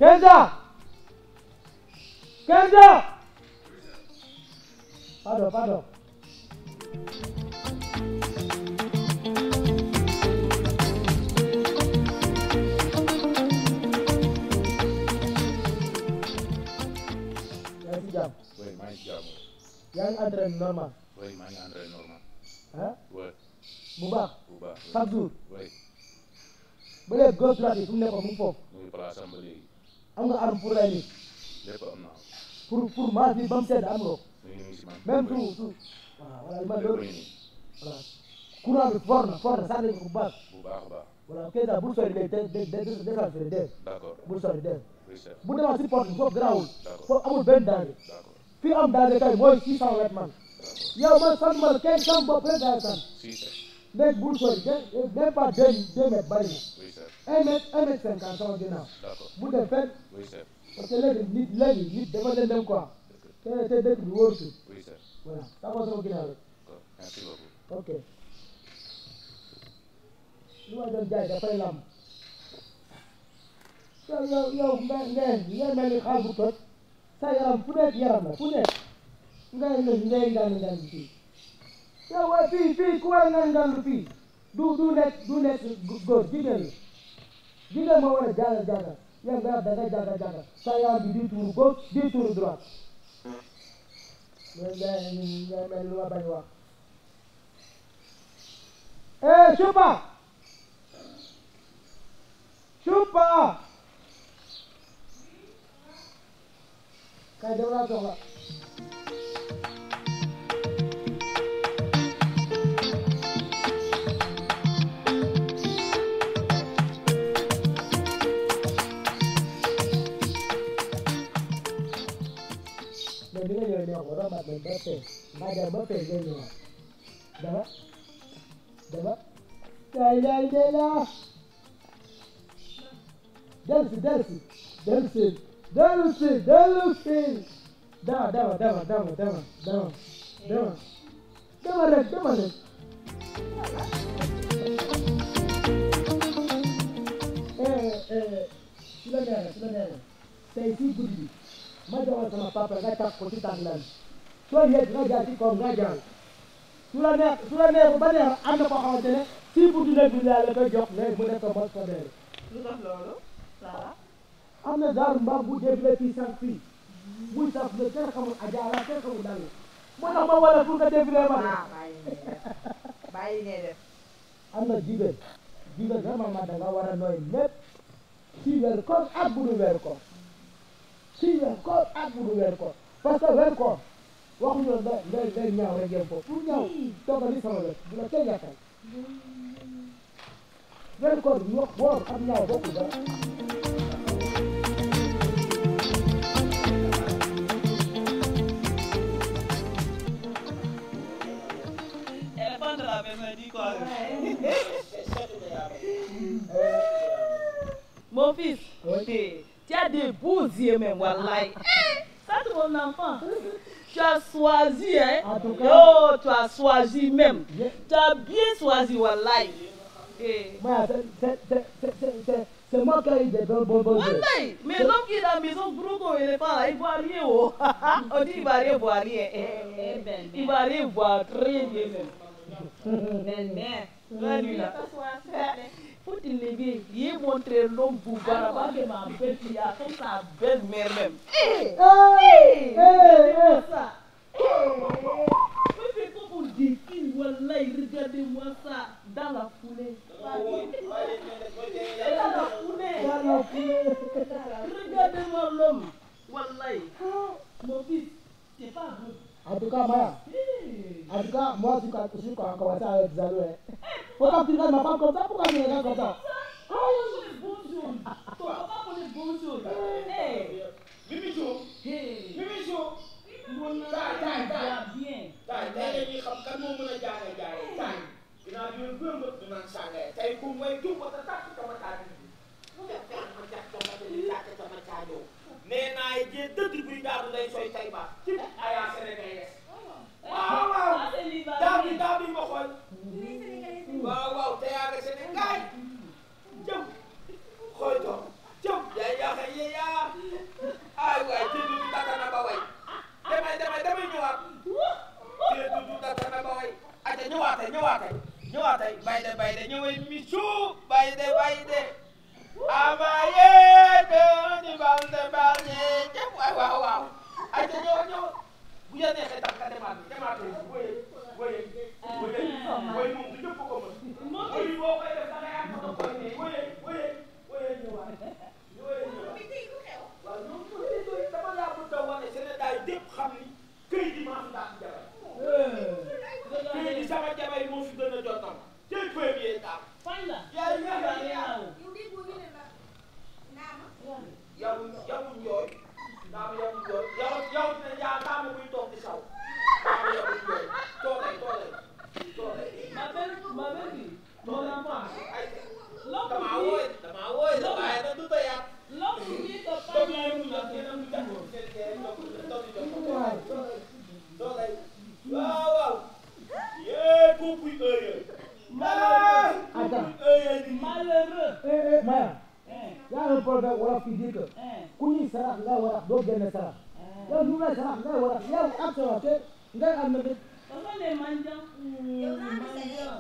Kenza Kenza pardon pardon yaa ngi ci jàmm oui maa ngi ci jàmm yaa ngi entraîné normal oui maa ngi entraîné normal ah oui bu baax bu baax chaque jour oui ba léegi gauche droite yi fu mu nekkoon mu ngi foofu mu ngi place am ba léegi am nga arme pour rey nit lépp am naa pour pour maas bi ba mu sedd am nga ko mu ngi nii si man même tout tout waaw voilà li ma lépp loolu ngi nii voilà courant bi fort na fort na sànni ko bu baax bu baax a baax voilà Keita bul sori léegi de de de déclenché dégg d' accord bul sori dégg oui chef bu demaa si porte bi foofu garaawul D'accord. foofu amul benn danger d' accord fii am danger kay mooy 600 mètres man d' accord yow man sant ma la kenn sam bopp rek daal sant si chef léegi bul sori de même pas deux deux mètres bari na oui chef un mètre un mètre cinquante sama ginnaaw d' accord bu dem fenn oui chef parce que léegi nit léegi nit dafa leen dem quoi te te dëkk bi wóorutul oui chef voilà taxaw sama ginnaaw rek d' accord merci beaucoup ok li ma doon jaay dafay lamb yow yow yow nga nga nga mel ni xaal bu toj sa yaram fu nekk yaram la fu nekk nga ne ngay ngaan ngaan fii yow waaye fii fii ku war a ngaan ngaan fii du du nekk du nekk góor jigéen la jigéen moo war a jaaga jaaga yow nga da nga jaaga jaaga sa yaram bi di tuuru gauche di tuuru droite nga nga nga mel ni lu ma bañ wax Eh, chupa! Chupa! Kay dem laa soxla. mais bi nga ñëwee neexul rombaat nañ ba tey nga dem ba tey ngay ñëwaat dama dama lay lay de la delsi delsi delsi delsi delsi dama dama dama dama dama dama dama dama rek dama rek eh eh su la neexee su la neexee tey fii guddi bi ma joxoon sama papa nga tàq ko ci tànk lan soo yegg nga jaar ci kaw nga jaar su la neex su la neexul ba neex am na koo xamante ne si buntu néeg bi laa la koy jox léegi mu nekk ko mos ko dee lu tax loolu Sara am na daaru mbaam bu défilé fii sànq fii muy saf ne kenn xamul ajaara kenn xamul dal moo tax ma wala pour nga défilé ma ah bàyyi ngay def bàyyi ngay def am na jigéen jigéen normalement da nga war a nooy lépp si weer koor ak bu dul weer koor si weer koor ak bu dul weer koor parce que weer koor waxuñu la nga ngay ngay ñaaw rek yem foofu pour ñaaw toogal ni sama wet bu la kenn yàqal weer koor bi wax woor ak ñaaw bokkul dara éléphant de la maison dit quoi Mon fils, Oui. tu as des beaux yeux même, wallahi. Eh, Ça, c'est mon enfant. Tu as choisi, hein. En tout cas. Oh, tu as choisi même. Bien. Tu as bien choisi, wallahi. Eh. Voilà, c'est- c'est- c'est- c'est- c'est- c'est- c'est moi qui ai des bons bons bons yeux. Wallahi, mais l'homme qui est dans la maison, gros comme éléphant, là, il voit rien. Oh. On dit il va rien voir rien. Eh, eh, il va rien voir très bien même. Mais, mais, toi, lui, là. Faut te lever, il est montré l'homme boubara, pas que ma belle fille, a comme sa belle-mère même. Eh, Hey, hey, regardez-moi hey. ça. Eh, fais comme on défile, wallahi, regardez-moi ça, dans la foulée. Et dans la foulée. Dans la foulée. Regardez-moi l'homme. Wallahi. Mon fils, c'est pas bon. En tout cas, Maya, Hey. en tout cas, moi, je suis quand- je suis quand commencé avec Zalou. hein. Pourquoi tu regardes ma femme comme ça Pourquoi tu regardes comme ça Ton papa connaît bonjour. Ton papa connaît bonjour. Hey. Mimichou Hey. Mimichou Mon enfant, Taille, taille, il taille. va bien. taay tey la ñuy xam kan moo mën a jaay jaay taay dinaa leen gën a dinaa sàngee tey ku may tuub ba sa tàkk sama taaj bi mu def fekk ma jax sama di tàkk sama taajoo nee naa jee dëgg buy daanu day sooy tay ba ci ayaa sénégalais waaw waaw Ah, c'est l'Ivoirien. daa bi daa bi ma xool waaw waaw te yaa nga Sénégal jëm xool to jëm yaa yaa xëy yaa ñëwaatay ñëwaatay bayde bayde ñëwee misu bayde bayde amaye de ni balde balde jëm waay waaw waaw ay te ñëw ñëw bu ya neexee tam ka demaat demaat woye woye woye woye moom du ñëpp ko mën woye boo koy def da ngay am ko koy ne woye woye woye ñëwaat woye ñëwaat waaw ñoom ñoom dama laa bëgg a wane Sénégal dépp xam ni këy di maa fi daan jabar këy di sama jabar yi moo fi gën a jotam tey premier daal yaay yaay yaay yow yow njooy naam yow njooy yow yow dina yaa naam muy toog di saw naam yow njooy toogay toogay toogay Ma belle, ma belle, mon enfant, ay l'homme damaa qui wooy damaa wooy da waaye da du tayat dit- l'homme qui dit que pas doom bien yi mu vous jox avez yéen a mu tout jox le seen kee jox doom yi jox ko toogay waaw waaw yee kookuy ëyee ah kookuy ëyee di Malheureux. eh eh Maya Hein, y a un proverbe wolof qui dit que hein, ku ñuy sarax ngay warax doo génne sarax yow ñu ngay sarax ngay warax yow action te ngay am na bit Ce sont des mendiants. Mendiants.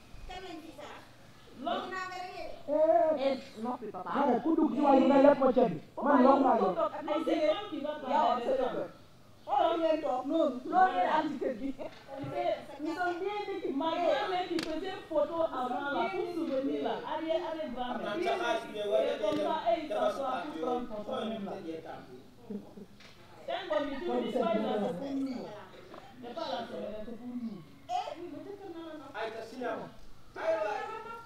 L'homme eh Eh, noppi papa. ma ne ku dugg ci wàllu nga lépp ma ceeb bi man loolu laa yor Mais c'est l'homme qui va parler des femmes. loolu ngeen am ci kër gi. Nous sommes bien équipés. Ma grand-mère qui faisait photo avant là, pour souvenir là, arrière, arrière am grand-mère. naa sa xaalis bi wala Et comme ça, et il dafa s'assoit pour prendre photo même là. Quand on dit, tu dis pas, il a c'est pour nous. C'est pas la semaine, c'est pour nous. ay ta siñam ay waay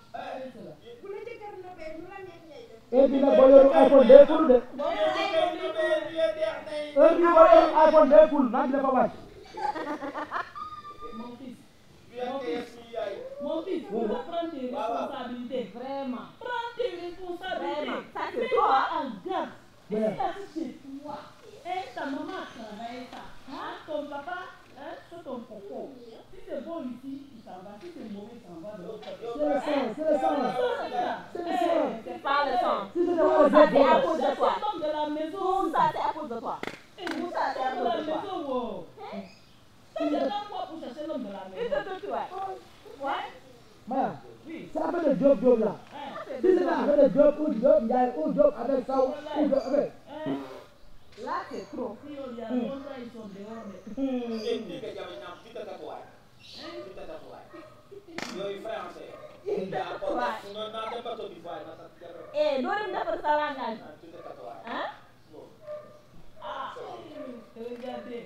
et puis nag boo yoru iPhone day ful de heure bi boo yoru iPhone day ful naaj dafa wàcc Mon fils, mon fils, tu dois prendre tes responsabilités. Vraiment. Prends tes responsabilités. Vraiment. Ça, c'est Mets-toi toi. en garde. Et Ouais. ça, c'est chez toi. Et ta maman a travaillé ça. Hein? Ton papa, hein? c'est ton coco. Si c'est bon ici, il s'en va. Si c'est mauvais, il s'en va de l'autre côté. c'est le sang c'est le sang C'est le sang. C'est pas le sang. si c'était Tout pas ça, c'est à un cause de toi. C'est l'homme de la maison. Tout ça, c'est à cause de toi. Et Tout vous, ça, c'est à l'homme de la cause de toi. maison, wow. Ça, c'est là quoi pour chercher l'homme de la Tu maison. te tues, ouais. Ouais? Maya Oui. c'est affaire de job job là Hein? si c'était affaire de job ou job Ndiaye ou job avec Sow ou job avec Hein? Là, c'est trop. Si on y a longtemps, ils sont dehors. mais- yooyu français Eh, doo dem defar sa langage. Hein? Ah, regardez.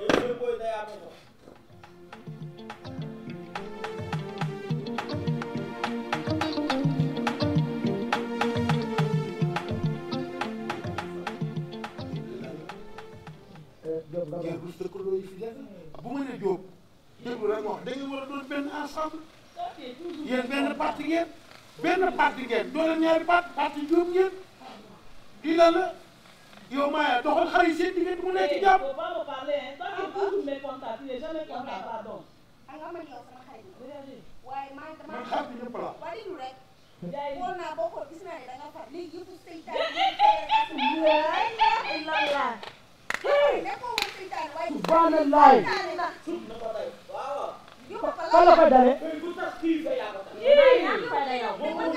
job nga ngeen rus dëkkandoo yi fi def bu ma nee Diop déglu rek ma wax da ngeen war a doon benn ensemble Ça, c'est toujours yéen benn parti ngeen benn parti ngeen doo leen ñaari parti parti Diop ngeen di la la yow Maya doxal xar yi seen diggante mu nekk Il jàpp faut pas me parler, hein. Toi, tu es toujours mécontent. Tu n'es jamais content, pardon. Regardez. man xar bi ñëpp la Ndiaye, Illallah. subhanallah kan la koy dalee Ii, ñàkk fayda yow.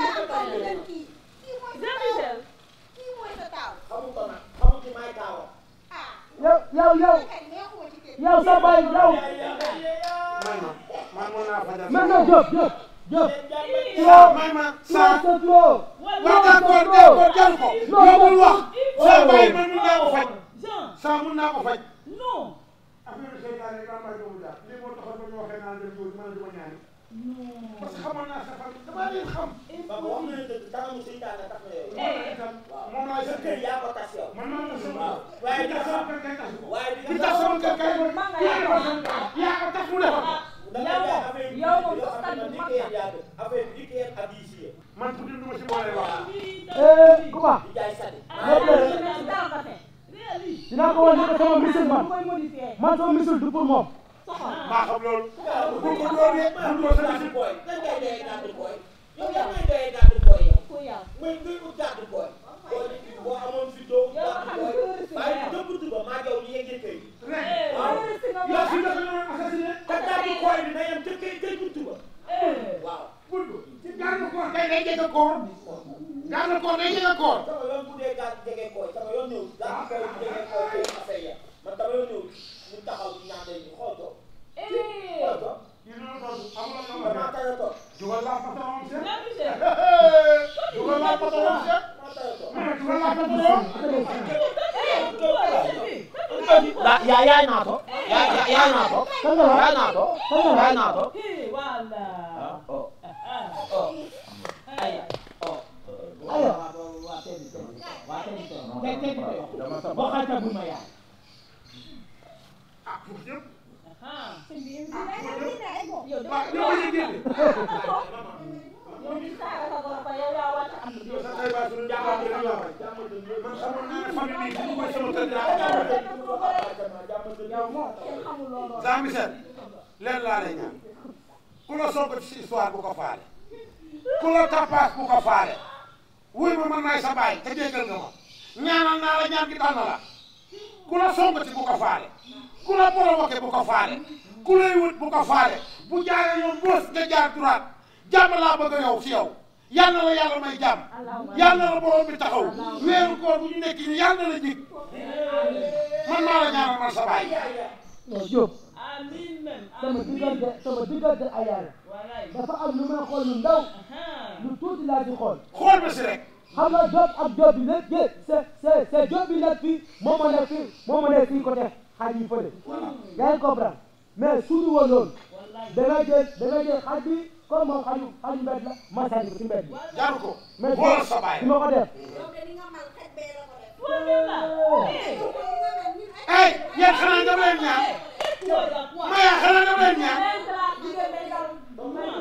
Jean-Michel. yow yow yow yow sa baay yow may ma man mën naa fajal man nga job job job yow may ma ça saa c'est trop waaw d'accord d'accord jaru ko yow bul wax saa bàyyi man mun naa ko faj Jean, saa mun naa ko faj non. affaire seytaane yi daa may doomu daal lii moo taxoon ba ñu waxee naan dem jiw man duma ñaani parce que xamoon naa sa famille damaa leen xam moom laa sa kër man maa ko sama waaye li tax sama kër kay tas ko waaye li tax sama kër kay yaa ko tas yaa ko tas mu defar yow moom sa stade bu mag la. man tuuti du ma si boole wax eh Kuba Ah, dara ko tey. Réalise. dinaa ko wan ne ko sama misil man Bu koy modifier. man sama misil du pour moom Soxor. maa xam loolu bu ko doon de bu ko sa misil boy lan ngay doyee gàddu boy yow yaa ngay doyee gàddu boy yow ku yow. mooy ngay ut gàddu booy boo boo amoon fi doo Yow nga xam ne touriste nga waaye yow. dëpp tuba maa jaw ñu yeggee kay Eh, waaw. touriste nga yow si moom. dafa ñëwoon assassiné te gàddu booy bi na yem ca kay kay bu tuba Eh. waaw bunt ci garde corps kay day jege koor garde corps day jege koor sama yoon bu dee gàddu jege kooy sama yoon ñëw gàddu kooy bu jege kooy kay affaire ya man sama yoon ñëw ñu taxaw ñaande ñu xool ko Eh. xool ko ñu ne la toog amul la man maa tane toog jugal laa patron seet Ñaar monsieur. jugal laa patron seet maa tane toog ma ne jugal laa patron Da- ya yaay naa to ya ya- yaay naa to kan nga wax yaay naa to kan nga wax yaay naa to Eh, voilà. oh Ah. oh aya oh Aya. waa tey bi tey waa tey bi tey tey tey bi tey dama sa boo xayta bu ma yaay ah foofu yëpp Ah. waaw yow ñu génne Yow di saaga sa bopp yow yaa war a am lu yow sa tay baa suñu jàmbaar bi la man xamoon naa ne famille bi bu koy sama kër dinaa yow moom kenn xamul loolu. Jean Michel leen laa lay ñaan ku la sonk ci histoire bu ko faale ku la tappaas bu ko faale wuy ma man maay sa baay te déggal nga ma ñaanal naa la ñaan gi dal na la ku la sonk ci bu ko faale ku la provoqué bu ko faale ku lay wut bu ko faale bu jaaree yoon boos nga jaar droite jàmm laa bëgg yow ci yow yal na la yàlla may jàmm yal na la borom bi taxaw weeru koor bu ñu nekk nii yal na la jig man maa la ñaanal man sa baay non Diop Amiin même. sama diggante sama diggante ak yàlla Wallaay. dafa am lu may xool lu ndaw Ah. lu tuuti laa di xool xool ma si rek xam nga Diop ak Diop bi lépp yëpp c'est c'est c'est Diop bi nekk fii moom moo nekk fii moom moo nekk fii côté xaj yi fële yaa ngi comprendre mais suñu woon loolu da ngay jël da ngay jël xaj bi comme moom xaju xaju mbedd la ma sànni ko ci mbedd bi jaru ko mais xoolal sa baay su ma ko def Wala la. Eh. ay yéen xanaa dama leen ñaan Eh, quoi, quoi. maya xanaa dama leen ñaan Leen dara, jigéen day daw.